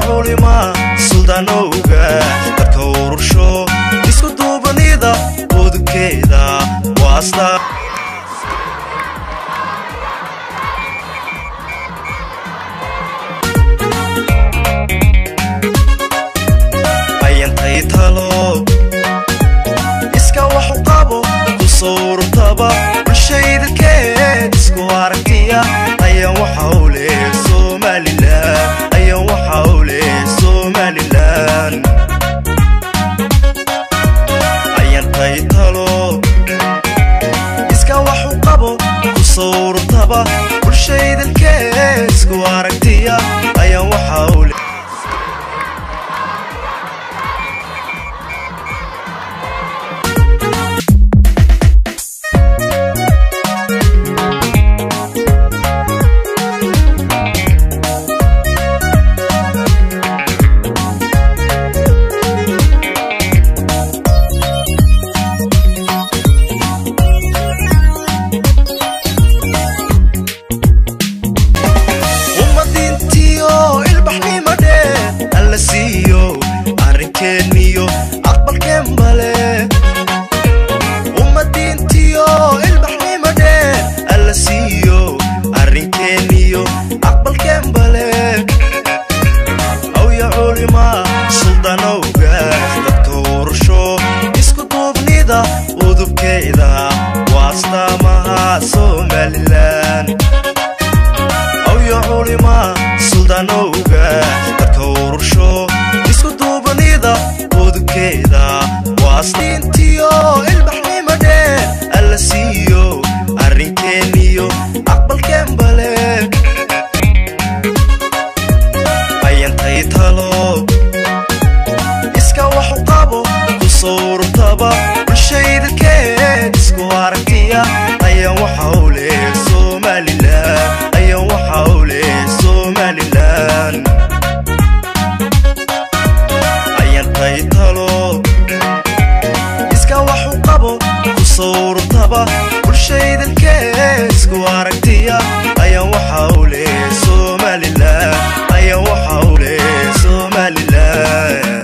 culima suldaanowga dadka urursho isku duubanida udubkeeda waasta ayantay talo iska waxu qabo ku sawrtaba bulshaydalkeed isku aragtiya ayaan waxa u leh somalilan ayaan waxa u leh somalilan ayantay talo iska waxu qabo ku sawrtaba bulshaydalkeed isku aragtiya ayaan waxa u leh ummadiintiyo ilbaxnimade alla siiyo arrinkeeniyo aqbalkeen bale ummadiintiyo ilbaxnimade alla siiyo arrinkeeniyo aqbalkeen bale awya culima suldanowga dadka ursho isku duubnida udubkeeda waa astaamaha somalilan awya culima suldaanowga dadka urursho isku duubanida udubkeeda waa asdiintiyo ilbaxnimade alla siiyo arrinkeeniyo aqbalkeen bale ayantay talo iska waxu qabo ku sawrtaba bulshaydalkeed isku aragtiya ayaan waxa u leh somalilan ayaan waxa u leh somalilan ayantay talo iska waxu qabo ku sawrtaba bulshaydalkeed isku aragtiya ayaan waxa u leh somalilan ayaan waxa u leh somalilan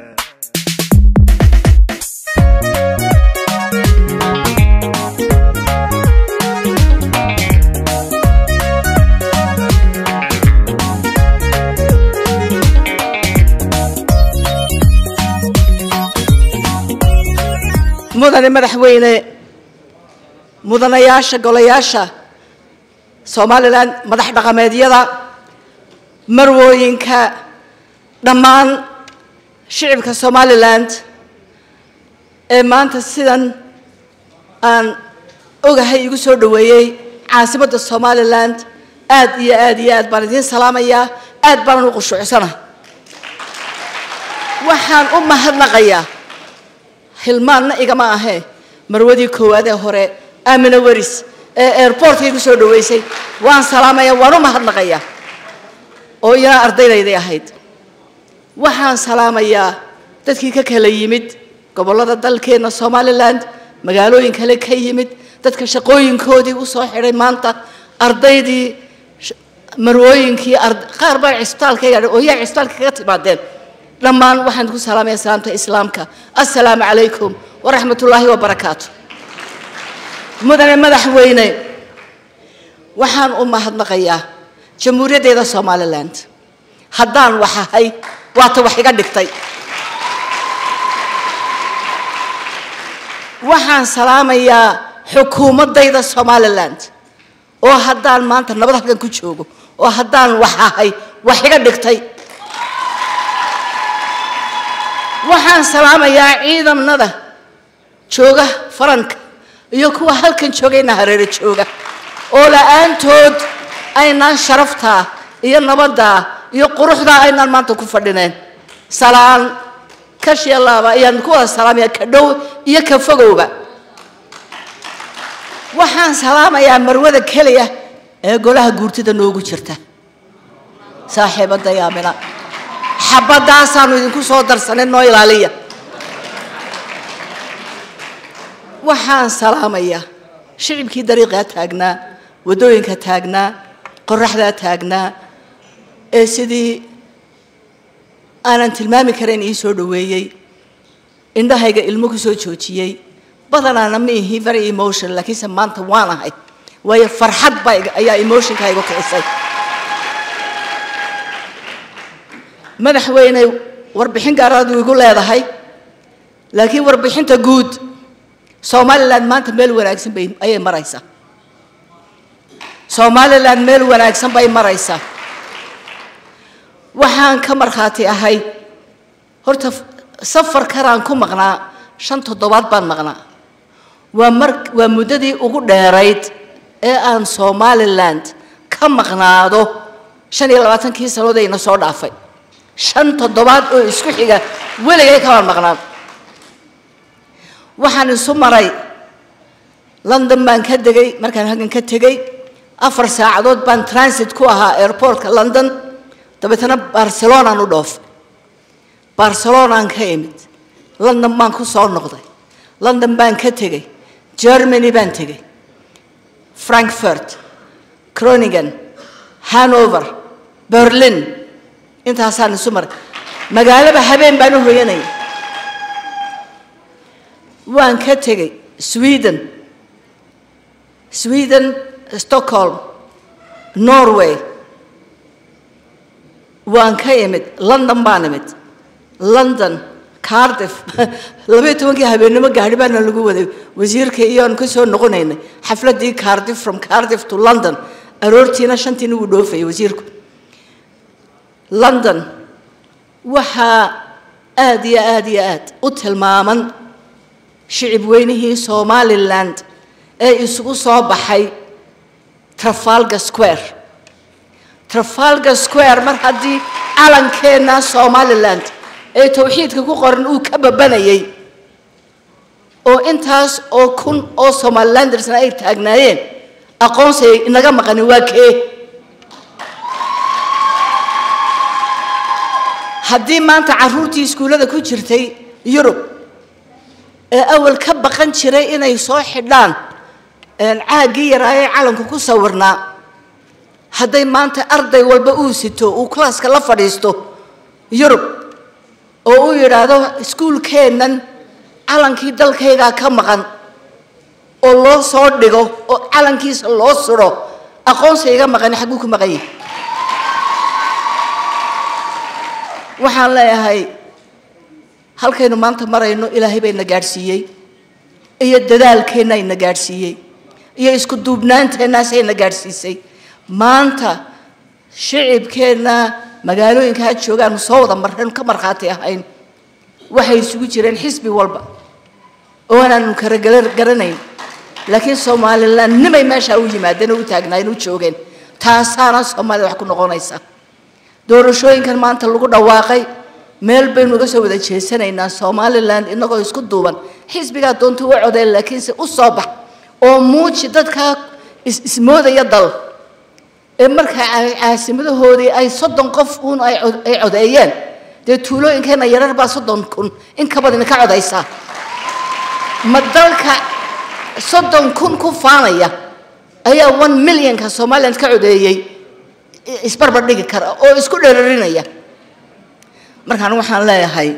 mudane madaxweyne mudanayaasha golayaasha somalilan madax dhaqameedyada marwooyinka dhammaan shicibka somaliland ee maanta sidan aan ogahay igu soo dhoweeyey caasimadda somaliland aad iyo aad iyo aad baan idiin salaamayaa aad baanan u qushuucsana waxaan u mahadnaqayaa hilmaanna igama ahee marwadii koowaad ee hore aamina weris ee airportka igu soo dhoweysay waan salaamaya waan u mahadnaqayaa oo iyana ardaydaydii ahayd waxaan salaamayaa dadkii ka kala yimid gobollada dalkeenna somaliland magaalooyin kale ka yimid dadka shaqooyinkoodii u soo xidhay maanta ardaydii sh- marwooyinkii ard- qaar baa cisbitaalka yaadhay oo yaa cisbitaalka kaga timaadeen dhammaan waxaan ku salaamaya salaamta islaamka assalaamu calaykum waraxmat ullaahi wabarakaatu mudane madaxweyne waxaan u mahadnaqayaa jamhuuriyaddeeda somaliland haddaan wax ahay waata wax iga dhigtay waxaan salaamayaa xukuumaddayda somaliland oo haddaan maanta nabad halkan ku joogo oo haddaan wax ahay wax iga dhigtay waxaan salaamayaa ciidamada jooga faranka iyo kuwa halkan joogayna hareero jooga oo la-aantood aynaan sharaftaa iyo nabaddaa iyo quruxdaa aynaan maanta ku fadhineen salaan kashiya laaba ayaan ku wada salaamaya ka dhow iyo ka fogowba waxaan salaamayaa marwada keliya ee golaha guurtida noogu jirta saaxiibadda yaamina xabadaasaanu idinku soo darsanay noo ilaaliya waxaan salaamayaa shicibkii dariiqaa taagnaa waddooyinka taagnaa qoraxdaa taagnaa ee sidii aanan tilmaami karayn ii soo dhoweeyey indhahayga ilmo ku soo joojiyey badanaana ma ihi very emotion laakiinse maanta waan ahay waayo farxad baa ayaa emotionka igu kicisay madaxweyne warbixin gaaraadu igu leedahay laakiin warbixinta guud somalilan maanta meel wanaagsan bay ayay maraysaa somalilan meel wanaagsan bay maraysaa waxaan ka markhaati ahay horta safar karaan ku maqnaa shan toddobaad baan maqnaa waa mar waa muddadii ugu dheerayd ee aan somaliland ka maqnaado shan iyo labaatankii sannadood ayna soo dhaafay shan toddobaad oo isku xiga weligay kamaan maqnaan waxaan isu maray london baan ka degay markaan halkan ka tegey afar saacadood baan transit ku ahaa airportka london dabeetana barcelonaan u dhoofay barcelonaan ka imid london baan ku soo noqday london baan ka tegey germany baan tegey frankfurt croningen hanover berlin intaasaan isu maray magaalaba habeen baan u hoyanaya waan ka tegey sweden sweden stockholm norway waan ka imid london baan imid london cardiff labaiyo tobankii habeennimo gaari baana lagu waday wasiirka iyoan ka soo noqonaynay xafladdii cardiff from cardiff to london aroortiina shantiina wuu dhoofayay wasiirku london waxaa aada iyo aada iyo aad u tilmaaman shicib weynihii somaliland ee isugu soo baxay trafalgar square trafalgar square mar haddii calankeenna somaliland ee towxiidka ku qoran uu ka babanayay oo intaas oo kun oo somalilandersna ay taagnaayeen aqoonsay inaga maqani waa kee haddii maanta carruurtii iskuullada ku jirtay yurub ee awal ka baqan jiray inay soo xidhaan caaggii yaraayee calanku ku sawirnaa hadday maanta arday walba uu sito uu klaaska la fadhiisto yurub oo uu yidhaahdo iskuulkeennan calankii dalkaygaa ka maqan oo loo soo dhigo oo calankiisa loo suro aqoonsi iga maqani xagguu ku maqan yahay waxaan leeyahay halkaynu maanta marayno ilaahay bayna gaadhsiiyey iyo dadaalkeenna ayna gaadhsiiyey iyo isku duubnaanteennaasayna gaadhsiisay maanta shicibkeenna magaalooyinka ha joogaan soo wada mareen ka markhaati ahayn waxay isugu jireen xisbi walba oo aanaanu kala garanayn laakiin somalilan nimay meesha u yimaadeen oo u taagnaayeen u joogeen taasaana soomaalida wax ku noqonaysa doorashooyinkan maanta lagu dhawaaqay meel baynu uga soo wada jeesanaynaa somalilan inagoo isku duuban xisbigaa doonta u codeen laakiinse u soo bax oo muuji dadkaa ismoodaya dal ee markaa caasimadahoodii ay soddon qof uun ay codeeyeen dee tuulooyinkeenna yarar baa soddon kun in ka badan ka codaysaa ma dalka soddon kun ku faanaya ayaa one millionka somaliland ka codeeyey isbarbar dhigi kara oo isku dherarinaya markaan waxaan leeyahay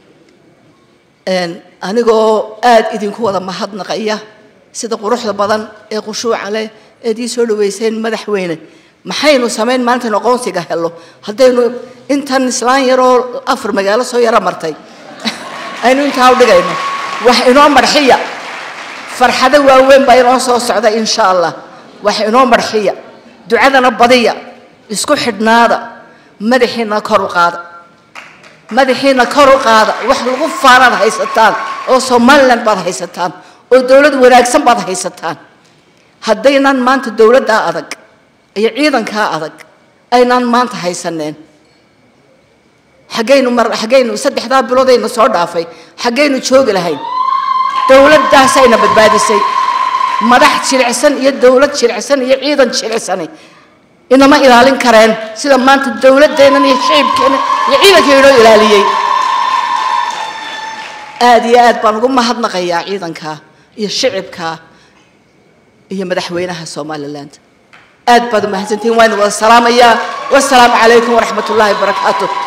anigoo aada idinku wada mahadnaqaya sida quruxda badan ee khushuuca leh eed ii soo dhaweyseen madaxweyne maxaynu samayn maantaynu aqoonsiga helo haddaynu intan islaan yaroo afar magaalo soo yaro martay aynu intaa u dhigayno wax inoo marxiya farxado waaweyn baa inoo soo socda insha allah wax inoo marxiya ducadana badiya isku xidhnaada madaxiina kor u qaada madaxiina kor u qaada wax lagu faanaad haysataan oo somaliland baad haysataan oo dowlad wanaagsan baad haysataan haddaynan maanta dowladdaa adag iyo ciidankaa adag aynaan maanta haysaneen xaggaynu mar xaggaynu saddexdaa biloodayna soo dhaafay xaggaynu joogi lahayn dowladdaasayna badbaadisay madax jilicsan iyo dowlad jilicsan iyo ciidan jilicsani inama ilaalin kareen sida maanta dowladdeennan iyo shicibkeenna iyo ciidanka inoo ilaaliyey aada iyo aad baan ugu mahadnaqayaa ciidankaa iyo shicibkaa iyo madaxweynaha somaliland aad baad umahadsantihiin waan wada salaamayaa wasalaamu calaykum waraxmat ullaahi wabarakaatu